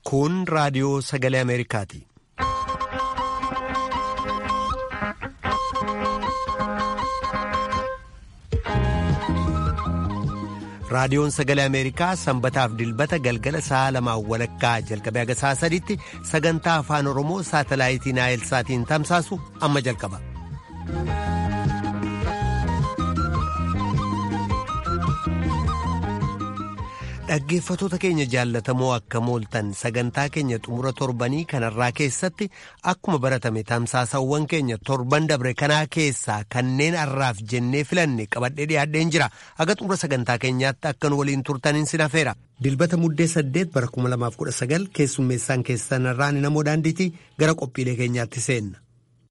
Kun raadiyoo sagalee Ameerikaati. Raadiyoon sagalee Ameerikaa sanbataaf dilbata galgala sa'a lamaan walakkaa jalqabee haga sa'a sadiitti sagantaa afaan Oromoo saatalaayitii Naayilsaatiin tamsaasu amma jalqaba. Dhaggeeffatoota keenya jaallatamoo akka mooltan sagantaa keenya xumura torbanii kanarraa keessatti akkuma baratame tamsaasawwan keenya torban dabre kanaa keessaa kanneen har'aaf jennee filanne qabadhee dhiyaadheen jira haga xumura sagantaa keenyaatti akka nu waliin turtaniin sin hafeera. Dilbata muddee saddeet bara 2019 keessummeessaan keessanirraa ni namoo daandiitii gara qophiilee keenyaatti seenna.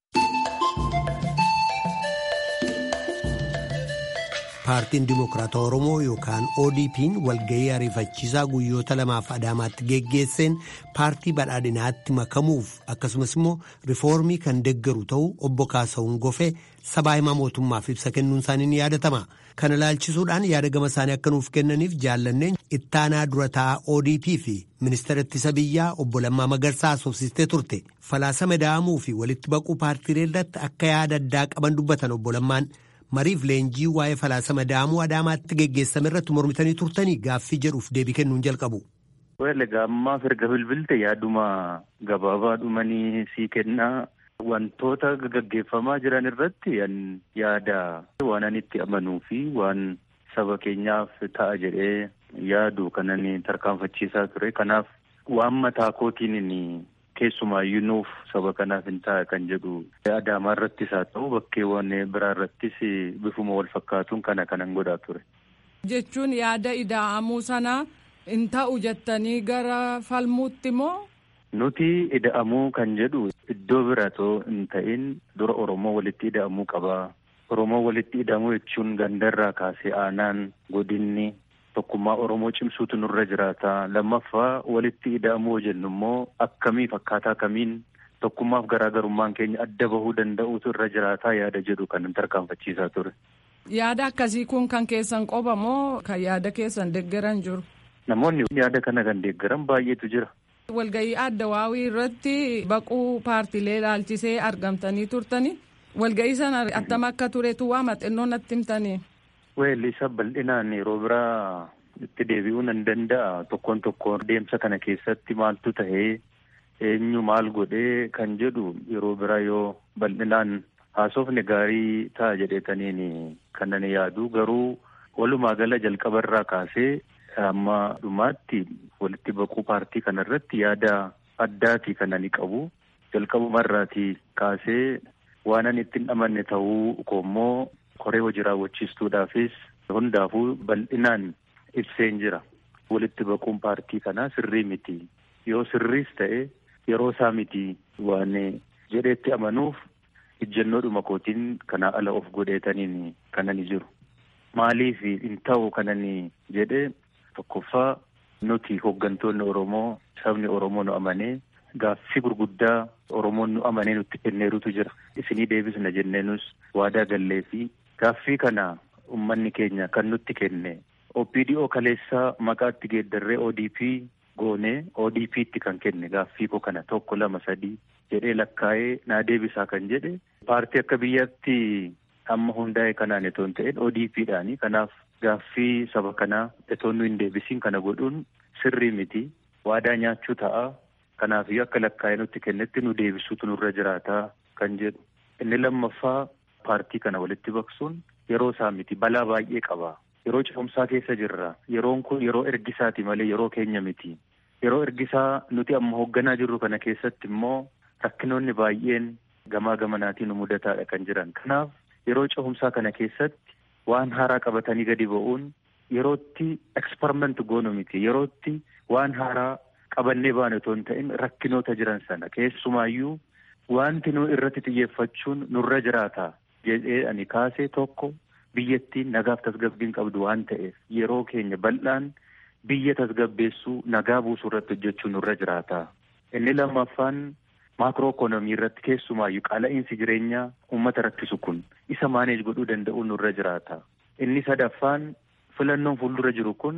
paartiin dimokiraata oromoo yookaan odp'n walgahii ariifachiisaa guyyoota lamaaf adaamaatti geggeesseen paartii badhaadhinaatti makamuuf akkasumas immoo rifoormii kan deggaru ta'uu obbo kaasa'uun gofee sabaa himaa mootummaaf ibsa kennuun isaanii ni yaadatama kana ilaalchisuudhaan yaada gama isaanii akka nuuf kennaniif jaallanneen ittaanaa dura taa'aa odp fi ministeera ittisa biyyaa obbo lammaa magarsaa asoofsistee turte falaasama da'amuu fi walitti baquu paartiilee irratti akka yaada addaa qaban dubbatan obbo lammaan. mariif leenjii waa'ee falaasama da'amuu adaamaatti geggeessame irratti mormitanii turtanii gaaffii jedhuuf deebii kennuun jalqabu. Egaa ammaaf erga bilbilte yaaduma gabaabaa dhumanii sii kennaa wantoota gaggeeffamaa jiran irratti yaada waan ani itti amanuu fi waan saba keenyaaf ta'a jedhee yaadu kanan tarkaanfachiisaa ture kanaaf waan mataa kootiin keessumaayyuu nuuf saba kanaaf hin ta'a kan jedhu adaamaa irrattis haa ta'u bakkeewwan biraa irrattis bifuma wal fakkaatuun kana kanan godhaa ture. Jechuun yaada ida'amuu sana hin ta'u jettanii gara falmuutti moo? Nuti ida'amuu kan jedhu iddoo biratoo hin ta'in dura Oromoo walitti ida'amuu qabaa. Oromoo walitti ida'amuu jechuun gandarraa kaasee aanaan godinni. Tokkummaa Oromoo cimsuutu nurra jiraata. Lammaffaa walitti ida'amuu jennu immoo akkamii fakkaataa kamiin tokkummaaf garaagarummaan keenya adda bahuu danda'uutu irra jiraataa yaada jedhu kan tarkaanfachiisaa ture. Yaada akkasii kun kan keessan qofa moo kan yaada keessan deeggaran jiru? Namoonni yaada kana kan deeggaran baay'eetu jira. Walgahii adda waawii irratti baquu paartiilee ilaalchisee argamtanii turtanii walgahii sana attam akka turetu waa maxxannoo natti himtanii. Weelli isa bal'inaan yeroo biraa itti deebi'uu nan danda'a. Tokkoon tokkoon deemsa kana keessatti maaltu tahee eenyu maal godhee kan jedhu yeroo biraa yoo bal'inaan haasofne gaarii ta'a jedheetaniin kan ani yaadu garuu walumaa gala jalqabarraa kaasee amma dhumaatti walitti baquu paartii kanarratti yaada addaati kan ani qabu. Jalqabumarraatii kaasee waan ani ittiin amanne ta'uu koommoo koree hojii raawwachiistuudhaafis hundaafuu bal'inaan ibseen jira. Walitti baquun paartii kanaa sirrii miti. Yoo sirriis ta'e yeroo isaa miti waan jedheetti amanuuf ijjannoodhuma kootiin kanaa ala of godheetaniin kanani jiru. Maaliif hin ta'u kanani jedhee tokkoffaa nuti hooggantoonni Oromoo sabni Oromoo nu amanee gaaffii gurguddaa Oromoon nu amanee nutti kenneerutu jira. Isinii deebisna jenneenus waadaa gallee fi Gaaffii kana uummanni keenya kan nutti kenne OPDO kaleessaa maqaatti geeddarree ODP goonee ODP'tti kan kenne gaaffii koo kana tokko lama sadii jedhee lakkaa'ee naa deebisaa kan jedhe paartii akka biyyaatti amma hundaa'e kanaan itoo hin ta'in ODP'dhaani kanaaf gaaffii saba kanaa itoo nu hin deebisiin kana godhuun sirrii miti waadaa nyaachuu ta'a kanaafiyyuu akka lakkaa'ee nutti kennetti nu deebisuutu nurra jiraataa kan jedhu inni lammaffaa. paartii kana walitti baqsuun yeroo isaa miti balaa baay'ee qaba yeroo ce'umsaa keessa jirra yeroon kun yeroo ergisaati malee yeroo keenya miti yeroo ergisaa nuti amma hoogganaa jirru kana keessatti immoo rakkinoonni baay'een gamaa gamanaatiin nu mudataadha kan jiran kanaaf yeroo ce'umsaa kana keessatti waan haaraa qabatanii gadi ba'uun yerootti eksperiment goonu miti yerootti waan haaraa qabannee baane otoo hin ta'in rakkinoota jiran sana keessumaayyuu wanti nu irratti xiyyeeffachuun nurra jiraata. jedhee ani kaasee tokko biyyattiin nagaaf tasgabbiin qabdu waan ta'eef yeroo keenya bal'aan biyya tasgabbeessuu nagaa buusuu irratti hojjechuu nurra jiraata. Inni lammaffaan maakiroo ikoonoomii irratti keessumaayyuu qaala'iinsi jireenyaa uummata rakkisu kun isa maaneej godhuu danda'uu nurra jiraata. Inni sadaffaan filannoon fuuldura jiru kun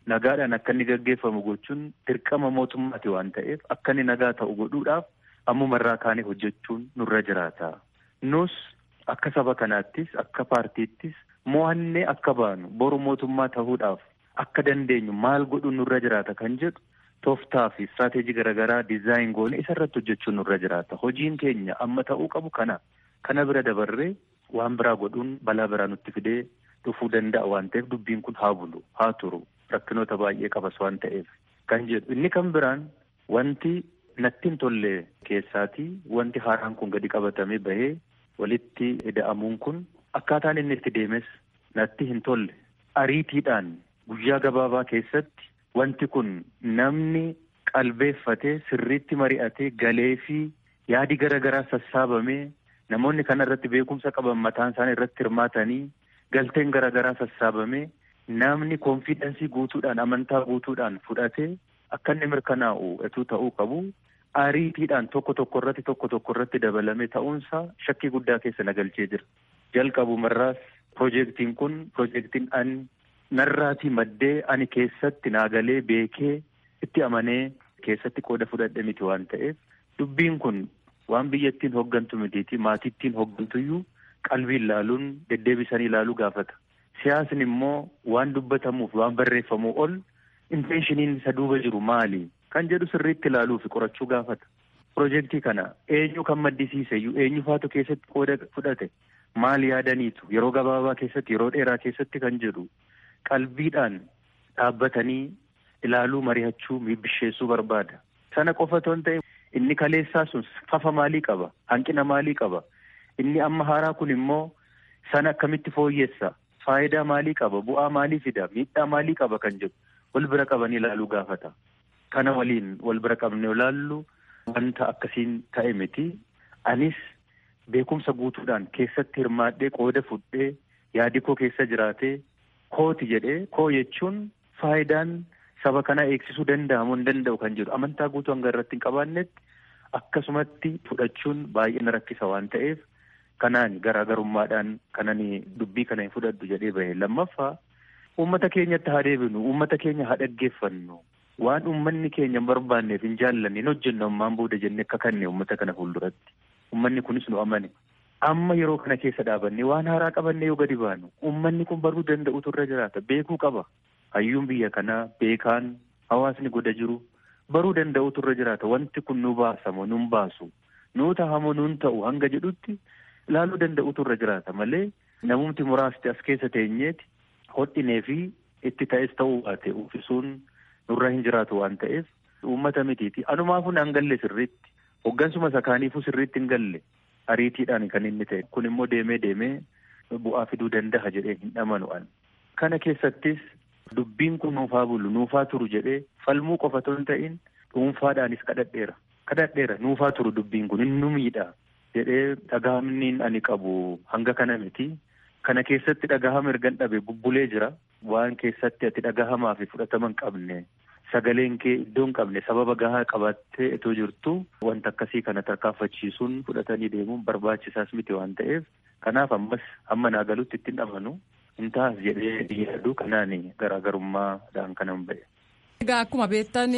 nagaadhaan akka inni gaggeeffamu gochuun dirqama mootummaati waan ta'eef akka inni nagaa ta'u godhuudhaaf ammumarraa kaanee hojjechuun nurra jiraata. Nus akka saba kanaattis akka paartiittis mo'annee akka baanu boru mootummaa ta'uudhaaf akka dandeenyu maal godhuun nurra jiraata kan jedhu tooftaa fi istiraatejii garaagaraa dizaayin goone isarratti hojjechuun nurra jiraata. Hojiin keenya amma ta'uu qabu kana. Kana bira dabarree waan biraa godhuun balaa biraa nutti fidee dhufuu danda'a waan ta'eef dubbiin kun haa bulu haa turu rakkinoota baay'ee qabas waan ta'eef kan jedhu inni kan biraan wanti natti hin tolle keessaatii wanti haaraan kun gadi qabatamee bahee walitti ida'amuun kun akkaataan inni itti deemes natti hin tolle ariitiidhaan guyyaa gabaabaa keessatti wanti kun namni qalbeeffatee sirriitti mari'atee galee fi yaadi garaagaraa sassaabamee namoonni kana irratti beekumsa qaban mataan isaanii irratti hirmaatanii galteen garaagaraa sassaabamee namni koonfiidensii guutuudhaan amantaa guutuudhaan fudhatee akka inni mirkanaa'u etuu ta'uu qabu ariitiidhaan tokko tokko irratti tokko tokko irratti dabalame ta'uunsaa shakkii guddaa keessa na galchee jira. Jalqabumarraas piroojeektiin kun piroojeektiin ani narraatii maddee ani keessatti naagalee beekee itti amanee keessatti qooda fudhadhe miti waan ta'eef dubbiin kun waan biyyattiin hoggantu mitiiti maatittiin hoggantuyyuu qalbii ilaaluun deddeebisanii ilaaluu gaafata. Siyaasni immoo waan dubbatamuuf waan barreeffamuu ol inteenshiniin isa duuba jiru maali kan jedhu sirriitti ilaaluu fi qorachuu gaafata. Piroojeektii kana eenyu kan maddisiiseyyuu eenyu faatu keessatti qooda fudhate maal yaadaniitu yeroo gabaabaa keessatti yeroo dheeraa keessatti kan jedhu qalbiidhaan dhaabbatanii ilaaluu mari'achuu mibbisheessuu barbaada. Sana qofa otoo hin ta'in inni kaleessaa sun fafa maalii qaba hanqina maalii qaba inni amma haaraa kun immoo sana akkamitti fooyyessa faayidaa maalii qaba bu'aa maalii fida miidhaa maalii qaba kan jedhu wal bira qabanii ilaaluu gaafata. Kana waliin wal bira qabnee ilaallu wanta akkasiin ta'e miti anis beekumsa guutuudhaan keessatti hirmaadhee qooda fudhee yaadi koo keessa jiraatee kooti jedhee koo jechuun faayidaan saba kanaa eegsisuu danda'amu hin danda'u kan jedhu amantaa guutuu hanga irratti hin qabaannetti akkasumatti fudhachuun baay'ee na rakkisa waan ta'eef kanaan garaagarummaadhaan kanani dubbii kana hin fudhadhu jedhee bahe lammaffaa uummata keenyatti haa deebinu uummata keenya haa dhaggeeffannu waan uummanni keenya hin barbaanneef hin jaallanne hin hojjennu ammaan booda jennee akka kanne uummata kana fuulduratti uummanni kunis nu amane amma yeroo kana keessa dhaabanne waan haaraa qabanne yoo gadi baanu uummanni kun baruu danda'utu irra jiraata beekuu qaba hayyuun biyya kanaa beekaan hawaasni goda jiru baruu danda'utu irra jiraata wanti kun nu baasamoo nun baasu nuu tahamoo nun ta'u hanga jedhutti ilaaluu danda'utu irra jiraata malee namumti muraasti as keessa teenyeeti hodhinee fi itti ta'es ta'uu baate uffisuun nurra hin jiraatu waan ta'eef uummata mitiiti anumaafuu naan galle sirriitti hoggansuma sakaaniifuu sirriitti hin galle ariitiidhaan kan inni ta'e kun immoo deemee deemee bu'aa fiduu danda'a jedhee hin dhamanu an kana keessattis dubbiin kun nuufaa bulu nuufaa turu jedhee falmuu qofa otoo hin ta'in dhuunfaadhaanis kadhadheera kadhadheera nuufaa turu dubbiin kun hin nu miidha jedhee dhagahamniin ani qabu hanga kana miti kana keessatti dhagahama ergan dhabe bubbulee jira waan keessatti ati dhagahamaa fi fudhatama hin qabne sagaleen kee iddoo hin qabne sababa gahaa qabattee itoo jirtu wanta akkasii kana tarkaanfachiisuun fudhatanii deemuun barbaachisaas miti waan ta'eef kanaaf ammas hamma naa galutti ittiin dhamanu hin taas jedhee yaadu kanaan garaagarummaadhaan kanan ba'e. Egaa akkuma beektan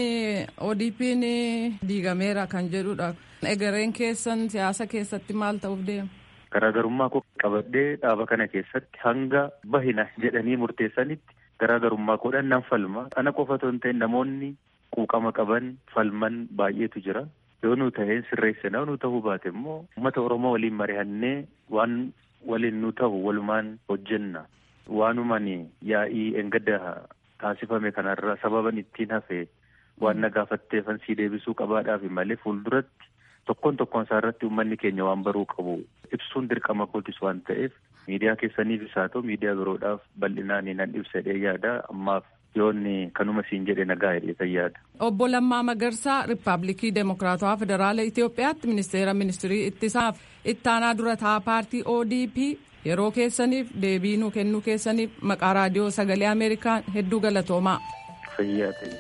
ODP'n diigameera kan jedhudha. Egereen keessan siyaasa keessatti maal ta'uuf deema? Garaagarummaa koo qabadhee dhaaba kana keessatti hanga bahina jedhanii murteessanitti garaagarummaa koodhaan nan falma. Ana qofa otoo hin ta'in namoonni quuqama qaban falman baay'eetu jira. Yoo nu ta'een sirreessina nu ta'uu baate immoo uummata Oromoo waliin mari'annee waan waliin nu ta'u walumaan hojjenna. Waanumaan yaa'ii engadda taasifame kanarra sababan ittiin hafe waan na gaafatteefan sii deebisuu qabaadhaaf malee fuulduratti tokkoon tokkoon isaa irratti uummanni keenya waan baruu qabu ibsuun dirqama kootis waan ta'eef miidiyaa keessaniifis haa ta'u miidiyaa biroodhaaf bal'inaan nan ibsadhee yaada ammaaf yoonni kanuma siin jedhe nagaa hidheetan yaada. Obbo Lammaa Magarsaa Riippaabilikii Demokiraatawaa Federaala Itoophiyaatti ministeera ministirii ittisaaf ittaanaa dura taa'aa paartii ODP yeroo keessaniif deebii nuu kennuu keessaniif maqaa raadiyoo sagalee Ameerikaan hedduu galatoomaa. Fayyaa ta'e.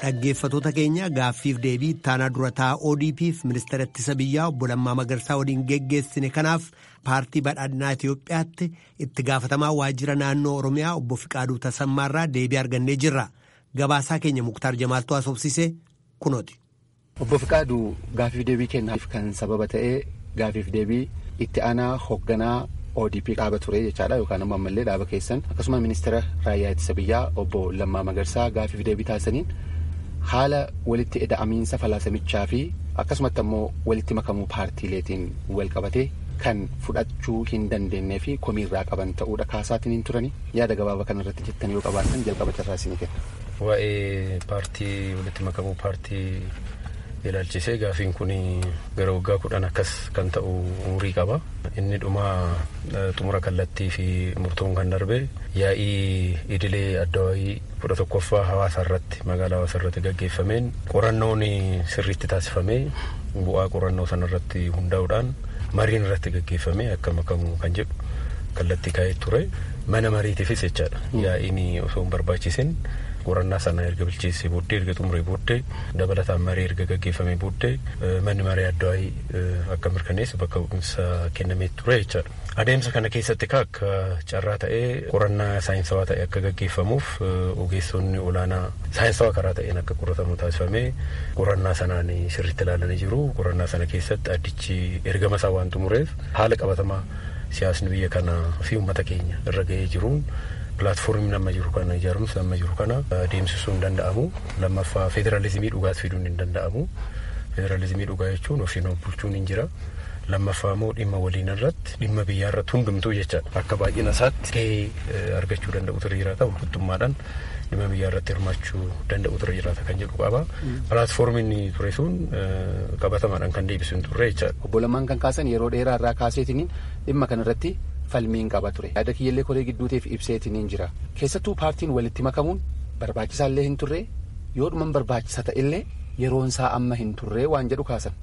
dhaggeeffatoota keenya gaaffiif deebii ittaanaa durataa ODP'f ministeera ittisa biyyaa obbo Lammaa Magarsaa waliin geggeessine kanaaf paartii badhaadhinaa Itoophiyaatti itti gaafatamaa waajjira naannoo Oromiyaa obbo Fiqaaduu Tasammaarraa deebii argannee jirra. Gabaasaa keenya Muktaar Jamaaltuu haasofsisee kunooti. Obbo Fiqaaduu gaaffiif deebii kennaaf kan sababa ta'ee gaaffiif deebii itti aanaa hoogganaa ODP dhaaba ture jechaadha yookaan ammoo ammallee dhaaba keessan akkasuma ministeera raayyaa ittisa biyyaa obbo Lammaa Magarsaa gaaffiif deebii taasisaniin haala walitti eda'amiinsa falaasamichaa fi akkasumatti ammoo walitti makamuu paartiileetiin wal qabatee kan fudhachuu hin dandeenyee fi komiirraa qaban ta'uudha kaasaatiin hin turani yaada gabaabaa kana irratti jettan yoo qabaatan jalqaba carraa isinii kenna. Waa'ee paartii walitti makamuu paartii ilaalchisee gaafiin kun gara waggaa kudhan akkas kan ta'u umurii qaba. Inni dhuma xumura kallattii fi murtoon kan darbe yaa'ii idilee addawaayii kudha tokkoffaa hawaasa irratti magaalaa hawaasa irratti gaggeeffameen qorannoon sirriitti taasifamee bu'aa qorannoo sana irratti hundaa'uudhaan mariin irratti gaggeeffamee akka makamu kan jedhu kallattii kaa'ee ture. Mana mariitiifis jechaadha. Yaa'iin osoo hin barbaachisin qorannaa sana erga bilcheessee booddee erga xumuree booddee dabalataan marii erga gaggeeffamee booddee manni maree addawaayii akka mirkaneessu bakka bu'insa kennamee ture jechaadha. Adeemsa kana keessatti akka carraa ta'ee qorannaa saayinsawaa ta'e akka gaggeeffamuuf ogeessonni olaanaa saayinsawaa karaa ta'een akka qoratamu taasifamee qorannaa sanaan sirriitti ilaalanii jiru. Qorannaa sana keessatti addichi ergama isaa waan xumureef haala qabatamaa siyaasni biyya kanaa fi uummata keenya irra ga'ee jiruun pilaatfoormii amma jiru kana ijaarumsa amma jiru kana adeemsisuu hin danda'amu lammaffaa federaalizimii dhugaas fiduun hin danda'amu federaalizimii dhugaa jechuun ofiin of bulchuun hin jira lammaffaa immoo dhimma waliin irratti dhimma biyyaa irratti hundumtuu jechaadha akka baay'ina isaatti gahee argachuu danda'u ture jiraata walqixxummaadhaan dhimma biyyaa irratti hirmaachuu danda'u ture jiraata kan jedhu qaba pilaatfoormiin ture sun qabatamaadhaan kan deebisu hin turre jechaadha. Obbo Lamaan kan kaasan yeroo dheeraa irraa kaaseetiniin dhimma kanarratti falmiin qaba ture yaada kiyyallee koree gidduutiif ibseetiniin jira keessattuu paartiin walitti makamuun barbaachisaallee hin turre yoo dhuman barbaachisa ta'ellee yeroon isaa amma hin turre waan jedhu kaasan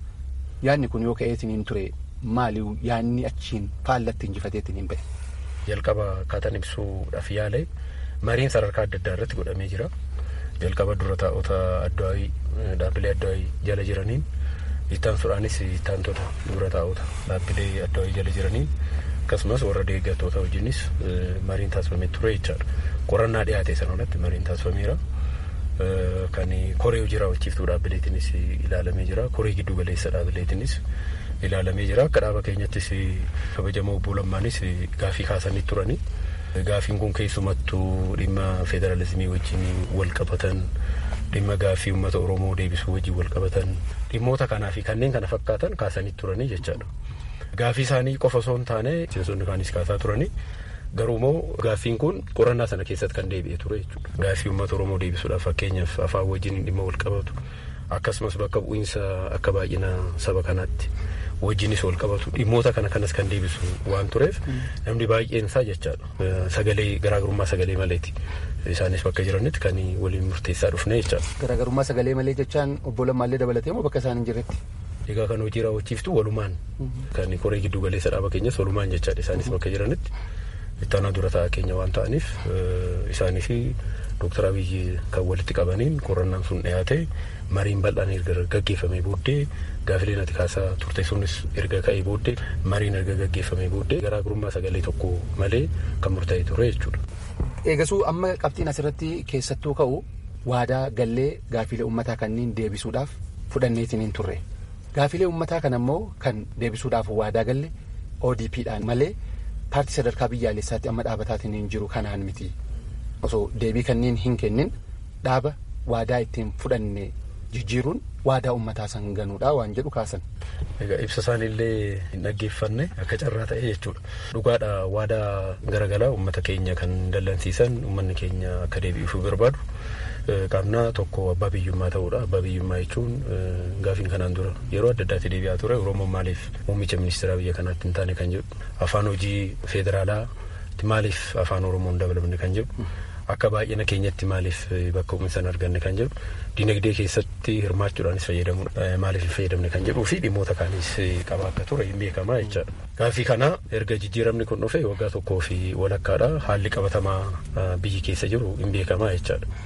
yaadni kun yoo ka'eetiin hin ture maali yaadni achiin faallatti injifateetiin hin ba'e. jalqaba akkaataan ibsuudhaaf yaale mariin sadarkaa adda addaa irratti godhamee jira jalqaba dura taa'ota addawaayii dhaabbilee addawaayii jala jiraniin ittaansuudhaanis ittaantota dura taa'ota dhaabbilee addawaayii jala jiraniin akkasumas warra deeggartoota wajjinis mariin taasifamee ture jechaadha. Qorannaa dhiyaate sanarratti mariin taasifameera. Kan koree hojii raawwachiiftuu dhaabbileetinis ilaalamee jira. Koree giddu galeessa dhaabbileetinis ilaalamee jira. Akka dhaaba keenyattis kabajamoo obbo Lammaanis gaafii kaasanii turani. Gaafiin kun keessumattuu dhimma federaalizimii wajjin wal qabatan dhimma gaafii uummata Oromoo deebisuu wajjin wal qabatan dhimmoota kanaa fi kanneen kana fakkaatan kaasanii turanii jechaadha. Gaafii isaanii qofa osoo hin taane miseensonni kaanis kaasaa turani. Garuu immoo gaaffiin kun qorannaa sana keessatti kan deebi'e ture jechuudha. Gaaffii uummata Oromoo deebisuudhaaf fakkeenyaaf afaan wajjin dhimma wal qabatu akkasumas bakka bu'iinsa akka baay'ina saba kanaatti wajjinis wal qabatu dhimmoota kana kanas kan deebisu waan tureef namni baay'een isaa jechaadha. Sagalee garaagarummaa sagalee maleeti. Isaanis bakka jiranitti kan waliin murteessaa dhufne jechaadha. Garaagarummaa sagalee malee jechaan obbo Lammaallee dabalatee moo bakka isaan hin jirretti? Egaa kan hojii raawwachiiftu walumaan kan koree giddu galeessa dhaaba keenyas walumaan jechaadha isaanis bakka jiranitti ittaanaa dura taa'aa keenya waan ta'aniif isaanii fi dooktar Abiyyi kan walitti qabaniin qorannaan sun dhiyaate mariin bal'aan erga gaggeeffamee booddee gaafileen ati kaasaa turte sunis erga ka'ee booddee mariin erga gaggeeffamee booddee garaagarummaa sagalee tokko malee kan murtaa'e ture jechuudha. Eegasuu amma qabxiin asirratti keessattuu ka'u waadaa gallee gaafilee uummataa kanneen deebisuudhaaf fudhanneetiin hin turre. Gaafilee uummataa kana immoo kan deebisuudhaaf waadaa galle ODP'dhaan malee paartii sadarkaa biyyaalessaatti amma dhaabataatiin hin jiru kanaan miti. Osoo deebii kanneen hin kennin dhaaba waadaa ittiin fudhanne jijjiiruun waadaa uummataa san ganuudha waan jedhu kaasan. Egaa ibsa isaaniillee hin dhaggeeffanne akka carraa ta'e jechuudha. Dhugaadha waadaa garagalaa uummata keenya kan dallansiisan uummanni keenya akka deebi'uuf barbaadu. Qaamna tokko abbaa biyyummaa ta'uudha. Abbaa biyyummaa jechuun gaafiin kanaan dura yeroo adda addaatti deebi'aa ture. Oromoon maaliif muummicha ministeeraa biyya kanaatti hin taane kan jedhu. Afaan hojii federaalaa maaliif afaan Oromoon dabalamne kan jedhu. Akka baay'ina keenyatti maaliif bakka bu'iinsa hin arganne kan jedhu. Dinagdee keessatti hirmaachuudhaanis fayyadamu maaliif hin fayyadamne kan jedhuu fi dhimmoota kaanis qaba akka ture hin beekamaa jechaadha. Gaafii kana erga jijjiiramni kun dhufe waggaa tokkoo fi walakkaadha haalli qabatamaa biyyi keessa jiru hin beekamaa jechaadha.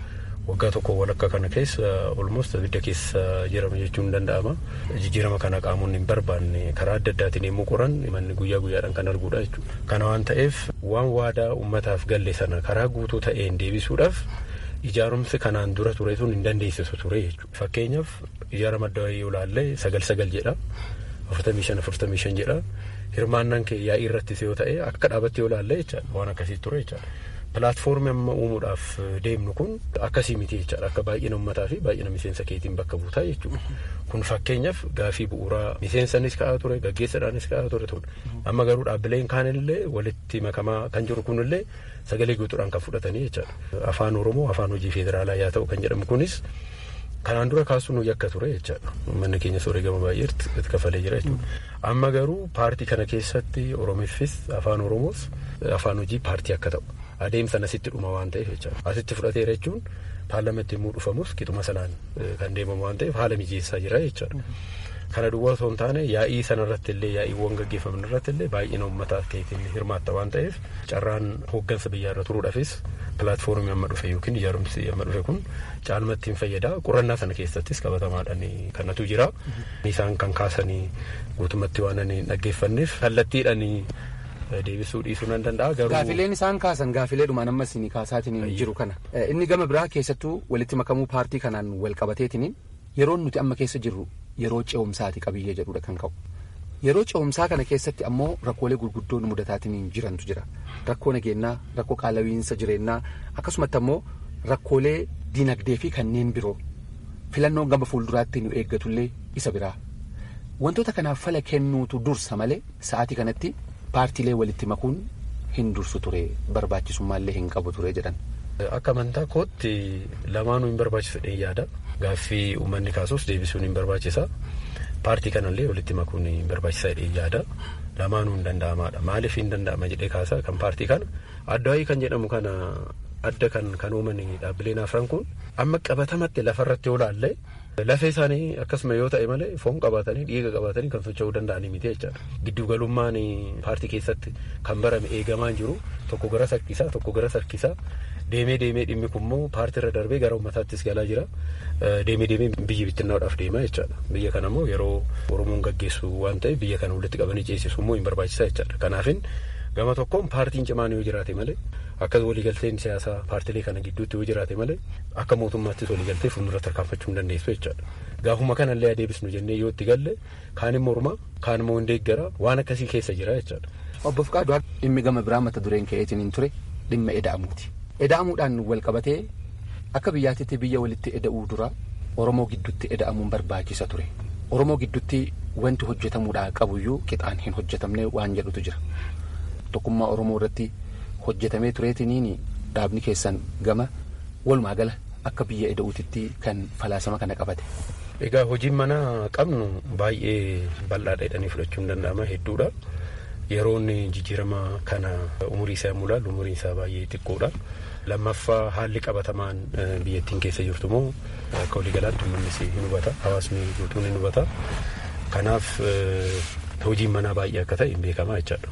waggaa tokko walakka kana keessa olmost abidda keessa jirama jechuun ni danda'ama. Jijjiirama kana qaamonni hin barbaanne karaa adda addaatiin yommuu qoran manni guyyaa guyyaadhaan kan arguudha jechuudha. Kana waan ta'eef waan waadaa uummataaf galle sana karaa guutuu ta'een deebisuudhaaf ijaarumsi kanaan dura ture sun hin dandeessisu ture jechuudha. Fakkeenyaaf ijaarama adda wayii yoo ilaalle sagal sagal jedha afurtamii shan afurtamii shan jedha hirmaannaan kee yaa'ii irrattis yoo ta'e akka dhaabatti yoo ilaalle jechaadha waan akkasii ture jechaadha. Pilaatfoormii amma uumuudhaaf deemnu kun akkasii miti jechaadha akka baay'ina uummataa fi baay'ina miseensa keetiin bakka buutaa jechuudha. Kun fakkeenyaaf gaafii bu'uuraa miseensanis ka'aa ture gaggeessadhaanis ka'aa ture tun amma garuu dhaabbileen kaanillee walitti makamaa kan jiru kunillee sagalee guutuudhaan kan fudhatanii jechaadha. Afaan Oromoo afaan hojii federaalaa yaa ta'u kan jedhamu kunis kanaan dura kaasuun yakka ture jechaadha. Manni keenya sooree baay'ee itti kafalee jira jechuudha. Amma garuu paartii kana keessatti Oromiffis afaan Oromoos afaan hojii paartii akka ta'u. adeemsan asitti dhuma waan ta'eef jechaadha. Asitti fudhateera jechuun paarlamentii immoo dhufamus qixuma sanaan kan deemamu waan ta'eef haala mijeessaa jira jechaadha. Kana duwwaa osoo hin taane yaa'ii sanarratti illee yaa'iiwwan gaggeeffaman irratti illee baay'ina uummataa keetiin hirmaatta waan ta'eef carraan hooggansa biyyaarra turuudhaafis pilaatfoormii amma dhufe yookiin ijaarumsi amma dhufe kun caalmatti hin fayyada. Qorannaa sana keessattis qabatamaadhaan kanatu jira. Isaan kan kaasanii guutumatti waan ani dhaggeeffanneef kallattiidhaan deebisuu dhiisuu nan danda'a garuu. Gaafileen isaan kaasan gaafilee dhumaan ammas ni kaasaatiin jiru kana. Inni gama biraa keessattuu walitti makamuu paartii kanaan wal qabateetiin yeroo nuti amma keessa jirru yeroo ce'umsaati qabiyyee jedhudha kan ka'u. Yeroo ce'umsaa kana keessatti ammoo rakkoolee gurguddoon mudataatiin jirantu jira. Rakkoo nageenyaa, rakkoo qaala'iinsa jireenyaa akkasumatti ammoo rakkoolee dinagdee fi kanneen biroo filannoon gama fuulduraatti nu eeggatullee isa biraa. Wantoota kanaaf fala kennuutu dursa malee sa'aatii kanatti paartiilee walitti makuun hin dursu ture barbaachisummaallee hin qabu ture jedhan. Akka amantaa kootti lamaanuu hin barbaachisu jedhee yaada. Gaaffii uummanni kaasuus deebisuun hin barbaachisa. Paartii kanallee walitti makuun hin barbaachisa jedhee yaada. Lamaanuu hin danda'amaadha. Maaliif hin danda'ama jedhee kaasa kan paartii kana adda wayii kan jedhamu kana adda kan kan uuman dhaabbileen afran kun amma qabatamatti lafarratti yoo laalle lafee isaanii akkasuma yoo ta'e malee foon qabaatanii dhiiga qabaatanii kan socho'uu danda'anii miti jechaadha. Giddugalummaan paartii keessatti kan barame eegamaan jiru tokko gara sarkisaa tokko gara sarkisaa deemee deemee dhimmi kunimmoo paartii irra darbee gara uummataattis galaa jira. Deemee deemee biyyi bittinnaa'uudhaaf deemaa jechaadha. Biyya kana immoo yeroo Oromoon gaggeessu waan ta'eef biyya kana walitti qabanii ceesisu immoo hin barbaachisaa jechaadha. Kanaafin gama tokkoon paartiin cimaan yoo jiraate malee akkas waliigalteen siyaasaa paartilee kana gidduutti yoo jiraate malee akka mootummaattis waliigaltee fuuldura tarkaanfachuu hin dandeessu jechaadha. Gaafuma kanallee adeebisnu jennee yoo itti galle kaan immoo morma kaan immoo hin deeggara waan akkasii keessa jira jechaadha. Obbo Fiqaadu dhimmi gama biraa mata dureen ka'eetiin hin ture dhimma eda'amuuti. Eda'amuudhaan wal qabatee akka biyyaatitti biyya walitti eda'uu dura Oromoo gidduutti eda'amuun barbaachisa ture. Oromoo gidduutti wanti hojjetamuudhaa qabuyyuu qixaan hin hojjetamne waan jedhutu jira. Tokkummaa Oromoo irratti hojjetamee tureetiniin dhaabni keessan gama walumaa gala akka biyya eda'uutitti kan falaasama kana qabate. Egaa hojiin mana qabnu baay'ee bal'aadha jedhanii fudhachuun danda'ama hedduudha. Yeroon jijjiirama kana umurii isaa yommuu ilaallu umuriin isaa baay'ee xiqqoodha. Lammaffaa haalli qabatamaan biyyattiin keessa jirtu immoo akka waliigalaatti uummannis hin hubata hawaasni guutuun hin hubata. Kanaaf hojiin manaa baay'ee akka ta'e hin beekamaa jechaadha.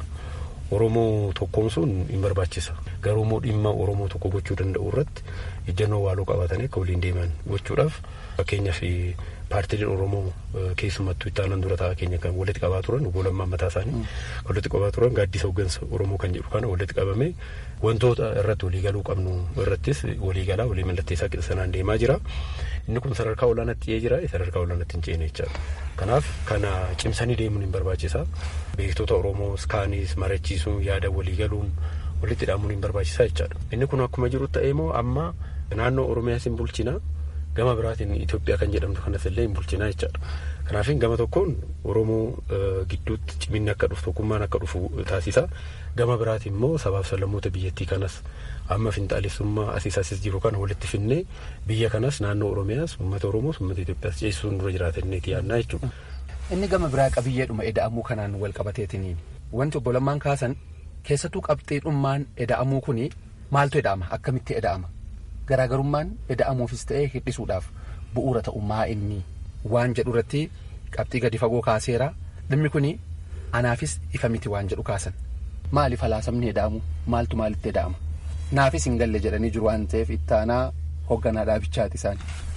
Oromoo tokkoomsuun hin barbaachisa. Garuu immoo dhimma Oromoo tokko gochuu danda'u irratti ejjennoo waaloo qabatanii akka waliin deeman gochuudhaaf fakkeenyaaf paartileen Oromoo keessumattuu itti aanan dura taa'aa keenya kan walitti qabaa turan obbo Lammaa mataa isaanii kan walitti qabaa turan gaaddisa hooggansa Oromoo kan jedhu kana walitti qabamee wantoota irratti waliigaluu qabnu irrattis waliigalaa walii mallatteessaa qixa sanaan deemaa jira. Inni kun sadarkaa olaanaatti dhi'ee jira sadarkaa olaanaatti hin ceene jechaadha. Kanaaf kana cimsanii deemuun hin barbaachisa. Beektota Oromoo kaanis marachiisuun yaada waliigaluun walitti hidhamuun hin barbaachisa jechaadha. Inni kun akkuma jiru ta'ee immoo amma naannoo Oromiyaas hin bulchina. Gama biraatiin Itoophiyaa kan jedhamtu kanas illee hin bulchina jechaadha. Kanaafin gama tokkoon Oromoo gidduutti ciminni akka dhufu tokkummaan akka dhufu taasisa. Gama biraatiin immoo sabaaf sablammoota biyyattii kanas amma finxaalessummaa asiis asis jiru kana walitti finnee biyya kanas naannoo Oromiyaas uummata Oromoos uummata Itoophiyaas ceesisuun dura jiraatanneeti yaadnaa jechuudha. Inni gama biraa qabiyyeedhuma eda'amuu kanaan wal qabateetiniin wanti obbo Lammaan kaasan keessattuu qabxiidhummaan eda'amuu kuni maaltu eda'ama akkamitti eda'ama garaagarummaan eda'amuufis ta'ee hir'isuudhaaf bu'uura ta'ummaa inni waan jedhu irratti qabxii gadi fagoo kaaseera dhimmi kuni anaafis ifa miti waan jedhu kaasan maaliif falaasamni eda'amu maaltu maalitti eda'ama naafis hin galle jedhanii jiru waan ta'eef ittaanaa hoogganaa dhaabichaati isaan.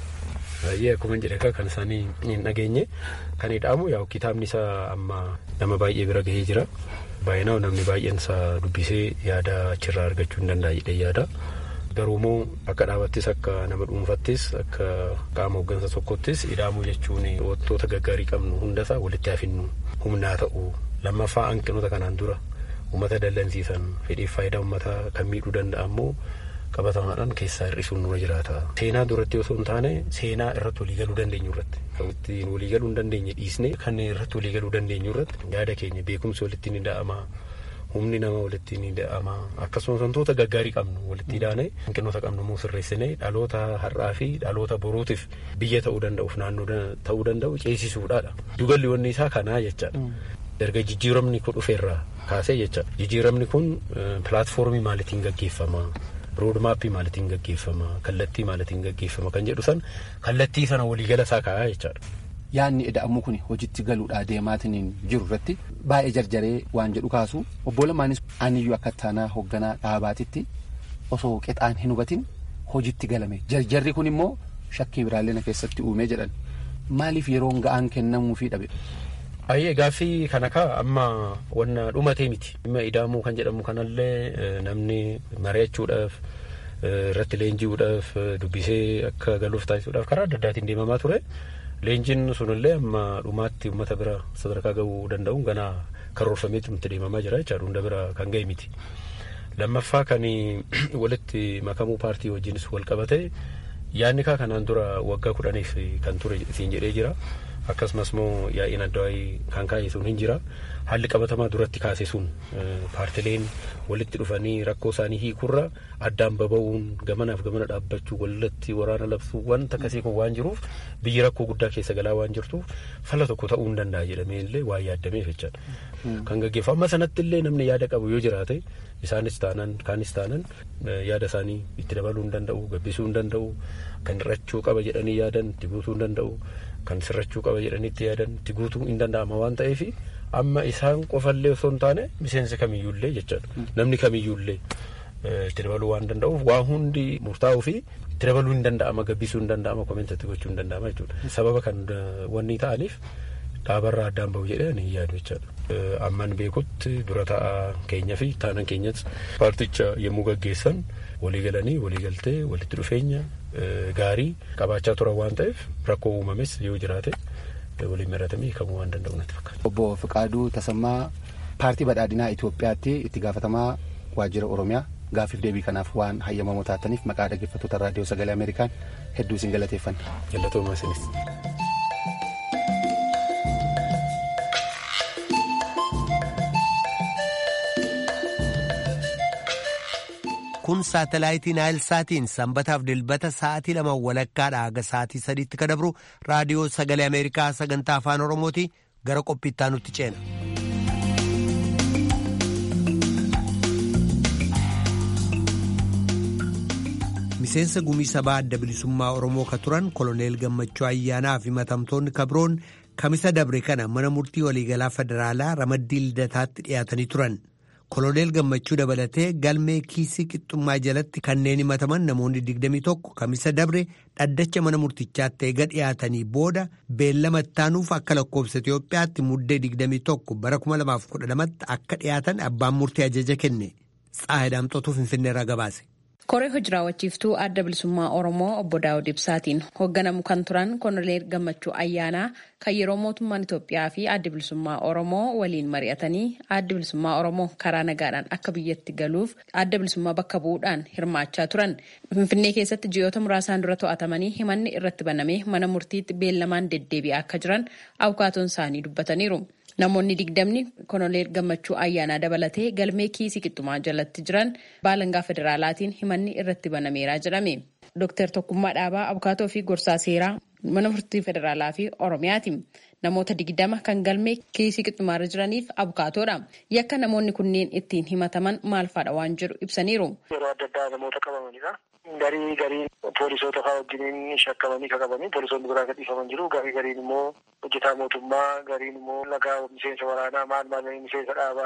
Baay'ee akkuma jedhe kan isaanii hin dhageenye kan hidhaamu yaa kitaabni isaa amma nama baay'ee bira gahee jira. Baay'inaan namni baay'een isaa dubbisee yaada achirraa argachuu hin danda'a jedhee yaada. Garuu immoo akka dhaabattis akka nama dhuunfattis akka qaama hooggansa tokkottis hidhaamuu jechuun wantoota gaggaarii qabnu hundasaa walitti hafinnu humnaa ta'u lammaffaa hanqinoota kanaan dura uummata dallansiisan fedhiif faayidaa uummataa kan miidhuu danda'a immoo qabatamaadhaan keessaa hir'isuun nurra jiraata. Seenaa duratti osoo hin taane seenaa irratti waliigaluu dandeenyu irratti kan ittiin waliigaluu hin dandeenye dhiisne kan irratti waliigaluu dandeenyu irratti yaada keenya beekumsi walitti ni da'ama. Humni nama walitti ni da'ama akkasumas wantoota gaggaarii qabnu walitti daane hanqinoota qabnu immoo sirreessine dhaloota har'aa fi dhaloota boruutiif biyya ta'uu danda'uuf naannoo ta'uu danda'u ceesisuudhaadha. Dugalli wanni isaa kanaa jechaadha. Erga jijjiiramni kun dhufeerraa kaasee jechaadha. Jijjiiramni kun pilaatfoormii maalitiin gaggeeffama? roodmaappii maalitiin gaggeeffama kallattii maalitiin gaggeeffama kan jedhu san kallattii sana waliigala isaa kaa'aa jechaadha. Yaadni ida'amuu kun hojiitti galuudhaa deemaatiin jiru irratti baay'ee jarjaree waan jedhu kaasu obbo Lamaanis aniyyuu akka taanaa hoogganaa dhaabaatitti osoo qexaan hin hubatin hojiitti galame jarjarri kun immoo shakkii biraallee na keessatti uumee jedhan maaliif yeroon ga'aan kennamuufii dhabe. Ayyee gaaffii kana kaa amma wanna dhumatee miti. Dhimma ida'amuu kan jedhamu kanallee namni mari'achuudhaaf irratti leenji'uudhaaf dubbisee akka galuuf taasisuudhaaf karaa adda addaatiin deemamaa ture. Leenjiin sunillee amma dhumaatti uummata bira sadarkaa gahuu danda'uun ganaa karoorfameetu nutti deemamaa jira jechaadha hunda bira kan ga'e miti. Lammaffaa kan walitti makamuu paartii wajjinis wal qabate yaadni kaa kanaan dura waggaa kudhaniif kan ture siin jedhee jira. akkasumas immoo yaa'iin addawaayii kan kaa'e sun hin jira haalli qabatamaa duratti kaase sun paartileen walitti dhufanii rakkoo isaanii hiikurra addaan baba'uun gamanaaf gamana dhaabbachuu walitti waraana labsuu wanta akkasii kun waan jiruuf biyyi rakkoo guddaa keessa galaa waan jirtuuf fala tokko ta'uu hin danda'a jedhamee illee waa yaadameef jechaadha. Kan gaggeeffamu amma sanatti illee namni yaada qabu yoo jiraate isaanis taanan kaanis taanan yaada isaanii itti dabaluu hin danda'u gabbisuu hin danda'u kan hir'achuu qaba jedhanii yaadan itti guutuu hin danda'u. kan sirrachuu qaba jedhanii itti yaadan itti guutuu hin danda'ama waan ta'eef amma isaan qofallee osoo hin taane miseensa kamiyyuullee jechaadha namni kamiyyuullee itti dabaluu waan danda'uuf waa hundi murtaa'uu fi itti dabaluu hin danda'ama gabbisuu hin danda'ama komentatti gochuu hin danda'ama jechuudha sababa kan wanni ta'aniif dhaabarraa addaan bahu jedhee ani yaadu jechaadha amman beekutti dura ta'a keenya fi taanan keenyas paarticha yommuu gaggeessan walii galanii walii galtee walitti dhufeenya gaarii qabaachaa turan waan ta'eef rakkoo uumames yoo jiraate waliin maratamee hiikamuu waan danda'u natti fakkaata. Obbo Fiqaaduu Tasammaa paartii badhaadhinaa Itoophiyaatti itti gaafatamaa waajjira Oromiyaa gaaffiif deebii kanaaf waan hayyamamoo taataniif maqaa dhaggeeffattoota raadiyoo sagalee Ameerikaan hedduu isin galateeffanna. Galatooma isinis. kun saatalaayitii naayilsaatiin sanbataaf dilbata sa'aatii lama walakkaadha haga sa'aatii sadiitti ka dabru raadiyoo sagalee ameerikaa sagantaa afaan oromooti gara qophiittaa nutti ceena. miseensa gumii sabaa adda bilisummaa oromoo ka turan koloneel gammachuu ayyaanaa fi matamtoonni kabroon kamisa dabre kana mana murtii waliigalaa federaalaa ramaddii lidataatti dhiyaatanii turan. koloneel gammachuu dabalatee galmee kiisii qixxummaa jalatti kanneen himataman namoonni 21 kamisa dabre dhaddacha mana murtichaatti eega dhiyaatanii booda beellama ittaanuuf akka lakkoofsa Itoophiyaatti muddee 21 bara 2012tti akka dhiyaatan abbaan murtii ajaja kenne tsaahidaamxootuu finfinneerraa gabaase. koree hojii raawwachiiftuu adda bilisummaa oromoo obbo daawud ibsaatiin hoogganamu kan turan koloneel gammachuu ayyaanaa kan yeroo mootummaan itoophiyaa fi adda bilisummaa oromoo waliin mari'atanii adda bilisummaa oromoo karaa nagaadhaan akka biyyatti galuuf adda bilisummaa bakka bu'uudhaan hirmaachaa turan finfinnee keessatti ji'oota muraasaan dura to'atamanii himanni irratti banamee mana murtiitti beellamaan deddeebi'aa akka jiran abukaatoon isaanii dubbataniiru. Namoonni digdamni koloneel gammachuu ayyaanaa dabalatee galmee kiisii qixxumaa jalatti jiran baalangaa federaalaatiin himanni irratti banameeraa jedhame. Dooktar Tokkummaa Dhaabaa Abukaatoo fi Gorsaa Seeraa mana murtii federaalaa fi Oromiyaati. Namoota digdama kan galmee kiisii qixxumaarra jiraniif abukaatoodha. Yakka namoonni kunneen ittiin himataman maal faadha waan jedhu ibsaniiru. Yeroo adda addaa namoota qabamanidha. Garii gariin poolisoota fa'aa wajjiniin shakkamanii kan qabanii poolisoonni biraa gadhiifaman jiru. Garii gariin immoo hojjetaa mootummaa, gariin immoo lagaa miseensa waraanaa maal maal miseensa dhaabaa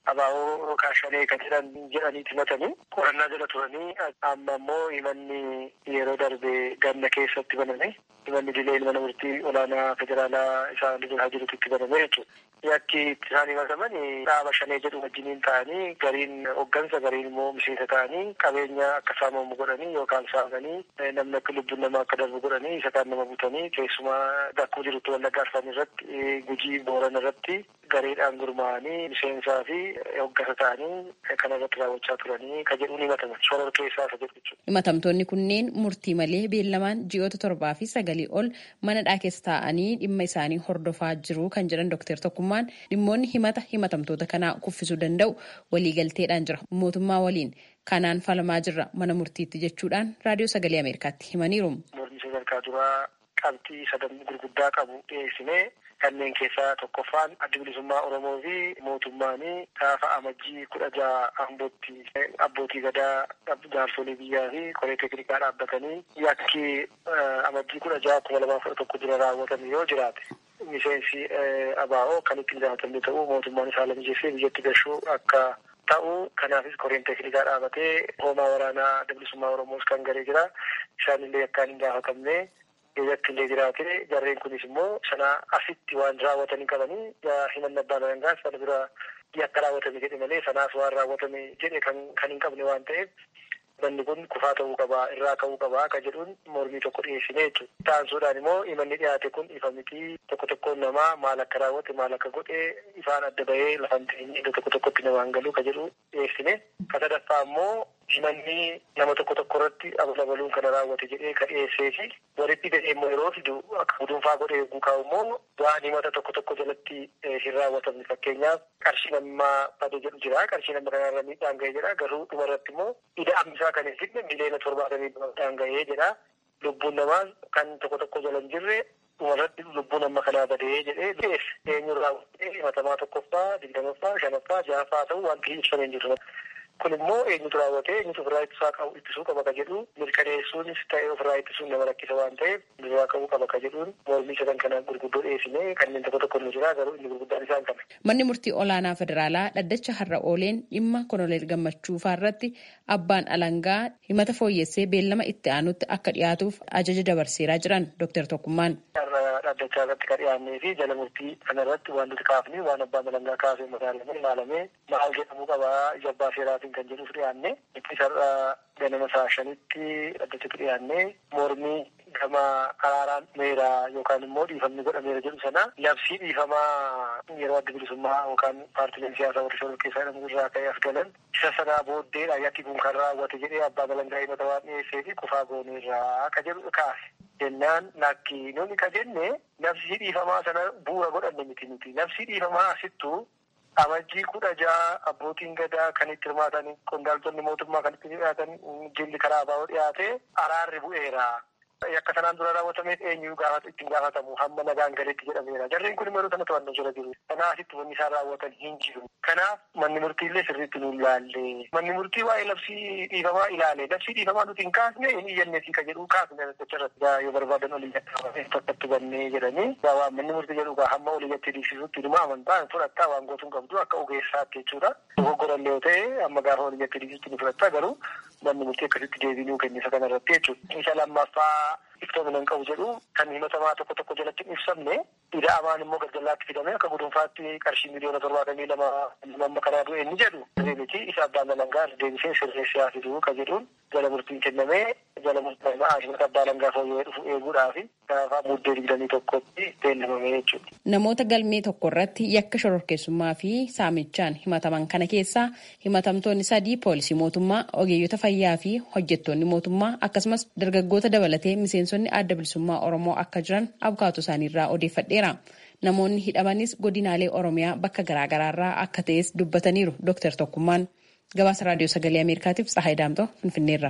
abaa'oo yookaan shanee kan jedhan jedhaniiti himatanii qorannaa jala turanii amma immoo himanni yeroo darbe ganna keessatti baname himanni dilee mana murtii olaanaa federaalaa isaa lidaa jirutti itti baname jechuudha. Yakki itti isaan himataman dhaaba shanee jedhu wajjiniin ta'anii gariin hoggansa gariin immoo miseensa ta'anii qabeenya akka saamamu godhanii yookaan saamanii namni akka lubbuun namaa akka darbu godhanii isa kaan nama butanii keessumaa dakkuu jirutti wallagga arfan irratti gujii booran irratti gareedhaan gurmaa'anii miseensaa fi hoggasa ta'anii kana irratti raawwachaa turanii ka jedhuun himataman sorar keessaa isa jedhu jechuudha. Himatamtoonni kunneen murtii malee beellamaan ji'oota torbaa fi sagalii ol manadhaa keessa taa'anii dhimma isaanii hordofaa jiru kan jedhan Dr. Tokkummaan dhimmoonni himata himatamtoota kanaa kuffisuu danda'u waliigalteedhaan jira mootummaa waliin kanaan falamaa jirra mana murtiitti jechuudhaan raadiyoo sagalee ameerikaatti himaniiru. Mormii sadarkaa duraa qabxii sadan gurguddaa qabu dhiyeessinee kanneen keessaa tokkoffaan adda bilisummaa Oromoo fi mootummaanii gaafa amajjii kudha jaha ambootti abbootii gadaa jaarsolii biyyaa fi koree teeknikaa dhaabbatanii yakki amajjii kudha jaha kuma lamaa kudha tokko dura raawwatame yoo jiraate miseensi abaa'oo kan ittiin gaafatamne ta'uu mootummaan isaa lammiijeessee biyyatti gashuu akka ta'u kanaafis koreen teeknikaa dhaabatee hoomaa waraanaa adda bilisummaa Oromoos kan garee jira isaanillee akkaan hin gaafatamne biyyatti illee jiraate jarreen kunis immoo sana asitti waan raawwatanii qabanii himanna abbaan alangaa sana bira yakka raawwatame jedhe malee sanaaf waan raawwatame jedhe kan hin qabne waan ta'eef manni kun kufaa ta'uu qabaa irraa ka'uu qabaa ka jedhuun mormii tokko dhiyeessine jechuudha. Taansuudhaan immoo himanni dhiyaate kun ifa mitii tokko tokkoon namaa maal akka raawwate maal akka godhe ifaan adda bahee lafan teenye iddoo tokko tokkotti namaan galuu ka jedhu dhiyeessine. Ka sadaffaa immoo himanni nama tokko tokko irratti abalabaluun kana raawwate jedhee ka dhiyeessee fi walitti gadhee immoo yeroo fidu akka gudunfaa godhee eeguu kaa'u immoo waan himata tokko tokko jalatti hin raawwatamne fakkeenyaaf qarshii nammaa bade jedhu jira qarshii nama kanarra miidhaan ga'ee jira garuu dhuma irratti immoo ida'amsaa kan hin fidne miliyoona torbaatamii miidhaan ga'ee jedha lubbuun namaa kan tokko tokko jala hin jirre dhumarratti lubbuun amma kanaa badee jedhee dhiyeesse eenyu raawwatee himatamaa tokkoffaa digdamaffaa shanaffaa ja'affaa ta'uu wanti ibsamee hin jiru. kun immoo eenyutu raawwatee eenyutu ofirraa ittisaa qabu ittisuu qaba ka jedhu mirkaneessuunis ta'ee ofirraa ittisuun nama rakkisa waan ta'eef ofirraa qabuu qaba ka jedhuun mormii sadan kana gurguddoo dhiyeessine kanneen tokko tokko nu jira garuu inni gurguddaan isaan kana. Manni murtii olaanaa federaalaa dhaddacha har'a ooleen dhimma koloneel gammachuu irratti abbaan alangaa himata fooyyessee beellama itti aanutti akka dhiyaatuuf ajaja dabarseeraa jiran Dr. Tokkummaan. Dhaaddachaa irratti kan dhiyaannee fi jala murtii kana irratti waan nuti kaafne waan abbaan alangaa kaasee madaalamee ilaalamee maal jedhamuu qabaa ija abbaa seeraatiin kan jedhuuf dhiyaanne ittisarra ganama saa shanitti dhaddachatti dhiyaannee mormii gama araaraan meeraa yookaan immoo dhiifamni godhameera jedhu sana labsii dhiifamaa yeroo adda bilisummaa yookaan paartileen siyaasaa warra shoror keessaa jedhamu irraa ka'ee as galan isa sanaa booddeedha yakki kun kan raawwate jedhee abbaan alangaa himata waan dhiyeessee fi kufaa gooneerraa ka jedhu kaase. jennaan lakki nuni ka jenne labsii dhiifamaa sana bu'uura godhanne miti nuti labsii dhiifamaa asittuu amajjii kudha ja'a abbootiin gadaa kan itti hirmaatan qondaaltonni mootummaa kan itti dhiyaatan jilli karaa baa'uu dhiyaate araarri bu'eera. Akka sanaan dura raawwatameef eenyu gaafata ittiin gaafatamu hamma nagaan galeetti jedhameera. Jarreen kun yeroo sana to'annoo jala jiru. Kanaasitti wanni isaan raawwatan hin jiru. Kanaaf manni murtiillee sirriitti nu ilaalle. Manni murtii waa'ee labsii dhiifamaa ilaale. Labsii dhiifamaa nuti hin kaasne hin iyyanneefi ka jedhu kaasne dacharratti yoo barbaadan olii gadhaabamee tokkotti bannee jedhanii waan manni murtii jedhu hamma olii gatti dhiibsisutti dhuma amantaa fudhattaa waan gootuun qabdu akka ogeessaatti jechuudha. Dogoggorallee yoo ta'e amma gaafa olii gatti dhiibsutti ni fudhattaa garuu manni murtii akkasitti deebiinuu kennisa kanarratti jechuudha. Isa lammaffaa iftoomina hin qabu jedhu kan himatamaa tokko tokko jalatti hin ibsamne ida'amaan immoo galgalaatti fidame akka gudunfaatti qarshii miliyoona torbaatamii lama amma kanaa du'e inni jedhu miti isa abbaan alangaa deebisee sirreessee haa fiduu ka jedhuun jala murtiin kennamee jala murtiin himata abbaa alangaa fooyya'ee dhufu eeguudhaaf gaafa muddee digdamii tokkotti beellamame jechuudha. Namoota galmee tokko irratti yakka shororkeessummaa fi saamichaan himataman kana keessaa himatamtoonni sadii poolisii mootummaa ogeeyyota fayyaa fi hojjettoonni mootummaa akkasumas dargaggoota dabalatee miseensonni adda bilisummaa oromoo akka jiran abukaatoo isaaniirraa odeeffadheera. Namoonni hidhamanis godinaalee oromiyaa bakka garaagaraarraa akka ta'es dubbataniiru Dr. Tokkummaan. Gabaasa raadiyoo sagalee Ameerikaatiif Tsahaay Daamtoo Finfinneerra.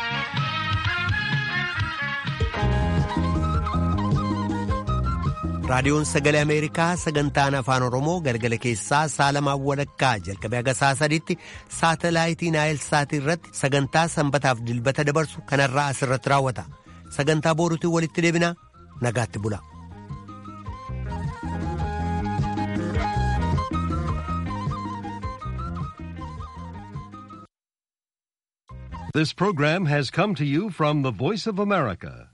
raadiyoon sagalee ameerikaa sagantaan afaan oromoo galgala keessaa saalamaan walakkaa jalqabee haga saa sadiitti saatalaayitii naayil saatii irratti sagantaa sanbataaf dilbata dabarsu kanarraa asirratti raawwata sagantaa booruutiin walitti deebina nagaatti bula. This program has come to you from the Voice of America,